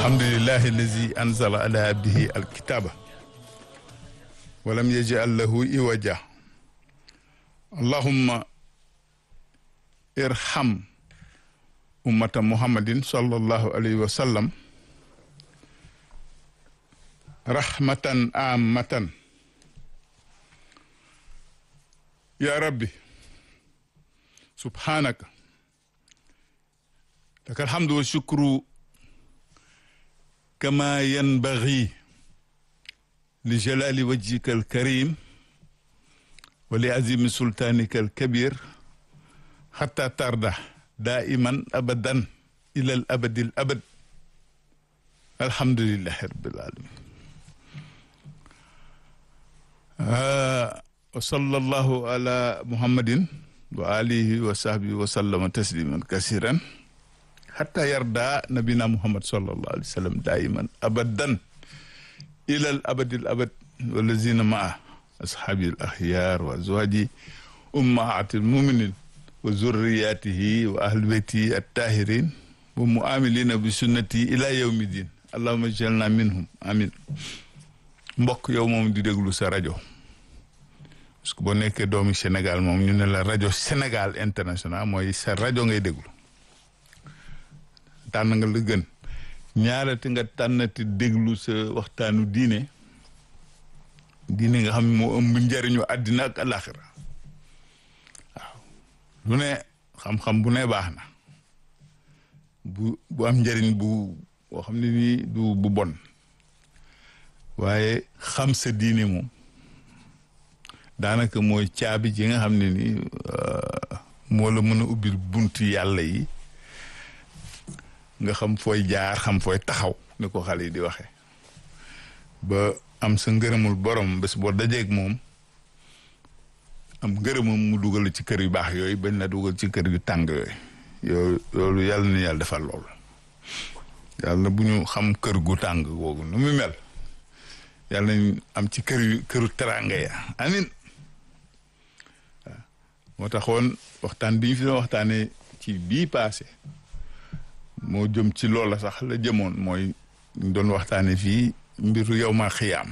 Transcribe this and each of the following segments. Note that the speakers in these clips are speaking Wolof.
alhamdulillahi allazi anzala ala abdihi alkitaba walam yaj'al lahu iwaja allahumma irham ummata muhammadin sallallahu alayhi wa sallam rahmatan amatan ya rabbi subhanaka laka alhamdu wa shukru kama yanbaghi li jalali wajhika alkarim wa li azimi sultanika alkabir hatta tarda daiman abadan ila al abadi al abad alhamdulillahi rabbil alamin wa sallallahu ala muhammadin wa alihi wa sahbihi wa sallama tasliman kasiran hatta yarda nabina muhammad sallallahu alayhi wa sallam daiman abadan ila al abadi al abad walazina maa ashabi al akhyar wa azwaji ummahati al muminin wa zurriyatihi wa ahli beyti attahirin wa muamilina bi sunnati ila yawmi din allahumma jalna minhum amin mbokk yow moom di déglu sa rajo parce que boo nekkee doomi Sénégal moom ñu ne la rajo Sénégal international mooy sa rajo ngay déglu tànn nga la gën ñaarati nga tànnati déglu sa waxtaanu diine diine nga xam ne moo ëmb njëriñu àddina ak alaxira waaw lu ne xam-xam bu ne baax na bu bu am njëriñ bu boo xam ne nii du bu bon waaye xam sa diine moom daanaka mooy caabi ji nga xam ne ni moo la mën a ubbil buntu yàlla yi nga xam fooy jaar xam fooy taxaw ni ko xale yi di waxee ba am sa ngërëmul borom bés boo dajeeg moom am ngërëmam mu dugal ci kër yu baax yooyu bañ la dugal ci kër yu tàng yooyu yooyu loolu yàlla na yàlla defal loolu yàlla bu ñu xam kër gu tàng googu nu mu mel yàlla nañ am ci kër yu këru teraanga ya amin waaw moo taxoon waxtaan bi ñu fi doon waxtaanee ci bii paase moo jëm ci loola sax la jëmoon mooy ñu doon waxtaane fii mbiru yow ma xiyaam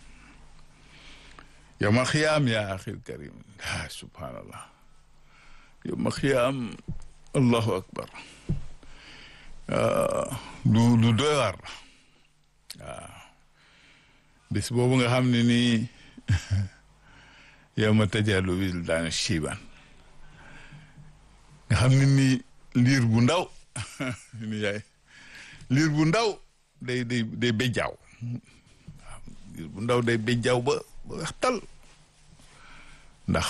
yow ma xiyaam yaa axil karim ah subhanallah yow ma xiyaam allahu akbar lu lu doy waar la waaw bis boobu nga xam ne nii yow ma tajalu wil daanu shiban nga xam ne nii liir bu ndaw ni yaay liir bu ndaw day day day béjjaaw waaw liir bu ndaw day béjjaaw ba ba waxtal ndax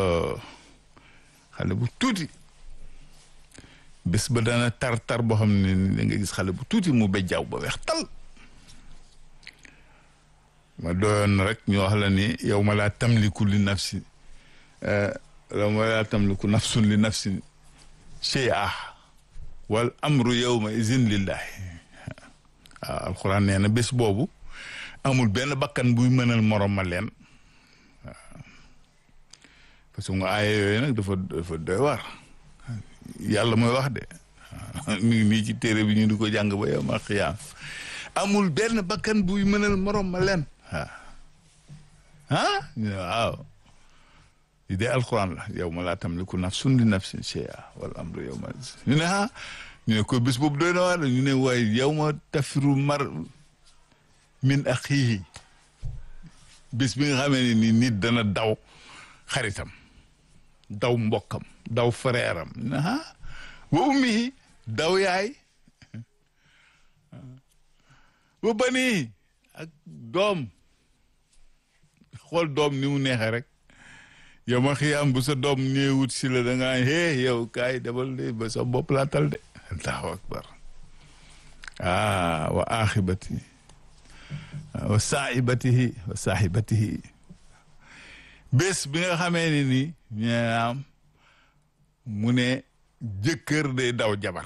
xale bu tuuti bés ba dana tar tar boo xam ne da nga gis xale bu tuuti mu béjjaaw ba waxtal ma doyoon rek ñu wax la ni yow ma laa tamliku li nafsi yow ma laa tamliku nafsun li nafsin shay'a wal amru yawma izin lillahi waaw alxuraan nee na bés boobu amul benn bakkan buy mënal morom ma leen waaw parce que nga aaye yooyu nag dafa dafa doy waar yàlla mooy wax de mi ngi nii ci téere bi ñu di ko jàng ba yow ma xiyaam amul benn bakkan buy mënal morom ma leen waaw ah ñu ne waaw li dee alxuraan la yow ma laa tamliku nafsun li nafsin shay'a wal amru yow ma ñu ne ah ñu ne ko bis boobu doy na waar ñu ne waaye yow ma tafiru mar min axiihi bis bi nga xamee ne ni nit dana daw xaritam daw mbokkam daw frère am ñu ne ah wa ummihi daw yaay wa banii ak doom xool doom ni mu neexee rek yow ma xiyaam bu sa doom ñëwut si la da ngaa hee yow kaay dabal de ba sa bopp laa tal de allahu akbar ah wa axibati wa saaibatihi wa saahibatihi bés bi nga xamee ni ni ñaam mu ne jëkkër day daw jabar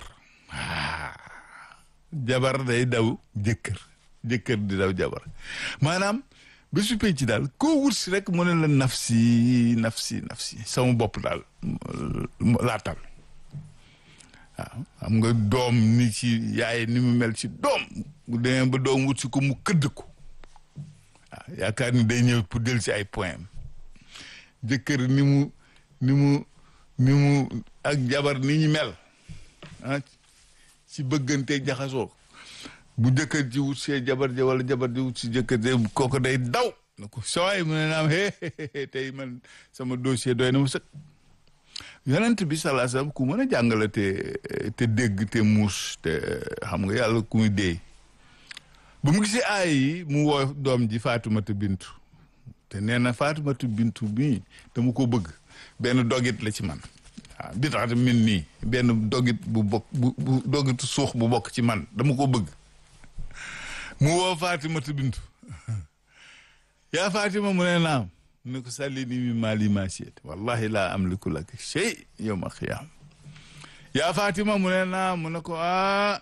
jabar day daw jëkkër jëkkër di daw jabar maanaam ba su ci daal koo wut si rek mu ne la nafsi nafsi nafsi sama bopp daal laatal waaw xam nga doom ni ci yaay ni mu mel ci doom bu demee ba doom wut si ko mu këdd ko waaw yaakaar ni day ñëw pour del si ay point jëkkër ni mu ni mu ni mu ak jabar ni ñu mel ah ci bëggante jaxasoo bu jëkkër ji wut see jabar ja wala jabar ji wut si jëkkër ji kooku day daw na ko sawaay mu ne naam hee tey man sama dossier doy na mu sëkk yonent bi salaa salaam ku mën a jàngale te te dégg te muus te xam nga yàlla ku muy deey bu mu gisee aay yi mu woo doom ji Faatumata bintu te nee na Faatumata bintu bii dama ko bëgg benn dogit la ci man waaw bi tax min nii benn dogit bu bokk bu bu dogitu suux bu bokk ci man dama ko bëgg mu woo Faatumata bintu yaa Faatima mu ne naam mu ne ko sàlli ni mi maali ma siet wallahi laa amliku laka shay yawma xiyaam yaa Faatima mu ne naam mu ne ko ah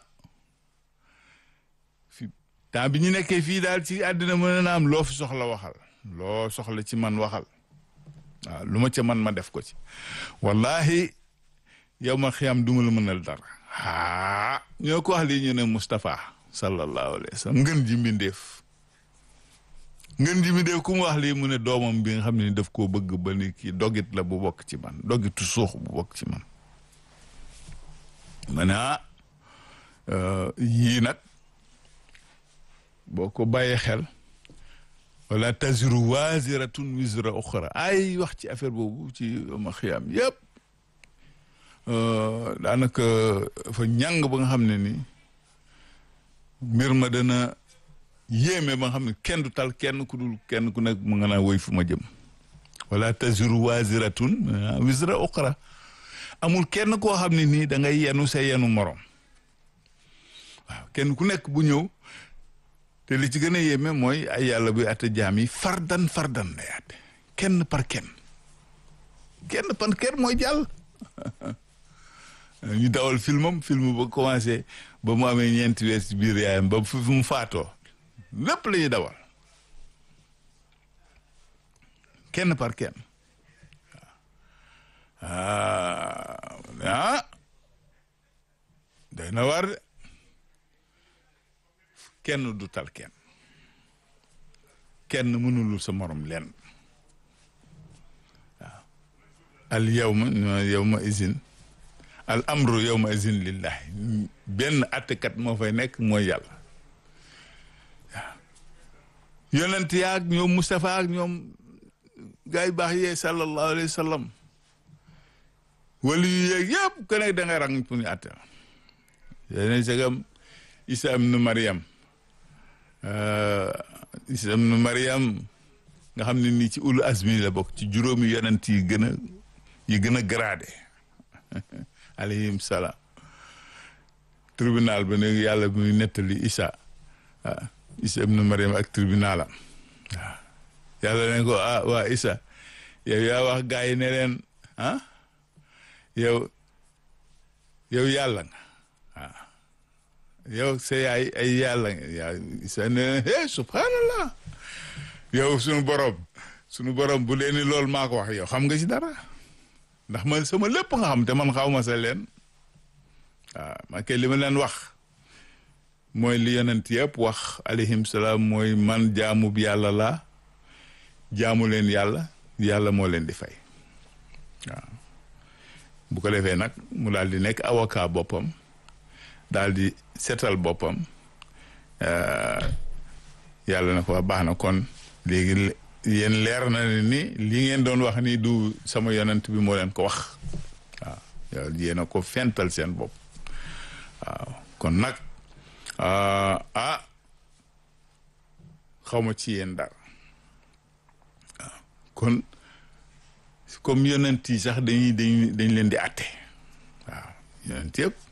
fi temps bi ñu nekkee fii daal ci àddina mu ne naam loo fi soxla waxal loo soxla ci man waxal waaw lu ma ca man ma def ko ci wallahi yawma xiyaam du ma la mënal dara aa ñoo ko wax lii ñu ne Moustapha sallallahu alayhi wa sallam ngën ji mbindeef ngeen ji mi dee ku mu wax lii mu ne doomam bi nga xam ne daf koo bëgg ba ni kii dogit la bu bokk ci man dogitu suux bu bokk ci man ma ne ah yii nag boo ko bàyyee xel wala taziru waziratun wizra uxra ay wax ci affaire boobu ci ma xiyaam yëpp daanaka fa ñàng ba nga xam ne ni mbir ma dana yéeme ba nga xam ne kenn du tal kenn ku dul kenn ku nekk mu nga naa woy fu ma jëm wala taziru waziratun wizra uxra amul kenn koo xam ne nii da ngay yenu sa yenu morom waaw kenn ku nekk bu ñëw te li ci gën a yéeme mooy ay yàlla buy atte jaam yi fardan fardan lay atte kenn par kenn kenn par kenn mooy jàll ñu dawal filmam film ba commencé ba mu amee ñeenti weer ci biir yaayam ba fu mu faatoo lépp la ñuy dawal kenn par kenn waaw ah day na war de kenn du tal kenn kenn mënulul sa morom lenn waaw al yawma yawma izin al amru yawma izin lillahi benn attekat moo fay nekk mooy yàlla waaw yonent yaag ñoom Moustapha ak ñoom gaa yi baax yee sallallahu alayhi wa sallam wala yu yeeg yëpp ku nekk da ngay rang pour ñu atte yéen segam Isa ibnu Mariam Isa ibnu Mariam nga xam ne nii ci ulu azmi la bokk ci juróomi yonent yi gën a yi gën a gradé alayhim salaam tribunal ba ne yàlla bu muy nettali Isa ah Isa ibnu Mariam ak tribunalam waaw yàlla ne ko ah waa Isa yow yaa wax gaa yi ne leen ah yow yow yàlla nga waaw yow sa yaay ay yàlla nga yaa Isa ne leen subhanallah yow sunu borom sunu borom bu leen ni loolu maa ko wax yow xam nga ci dara ndax man sama lépp nga xam te man xaw ma sa leen waaw ma kay li ma leen wax mooy li yonent yëpp wax alayhim salaam mooy man jaamub yàlla laa jaamu leen yàlla yàlla moo leen di fay waaw bu ko defee nag mu daal di nekk avocat boppam daal di setal boppam yàlla na ko baax na kon léegi yéen leer na ne ni li ngeen doon wax ni du sama yonent bi moo leen ko wax waaw yow yéen a ko fental seen bopp waaw kon nag ah xaw ma ci yéen dara waaw kon comme yonent yi sax dañuy dañ dañ leen di atte waaw yonent yëpp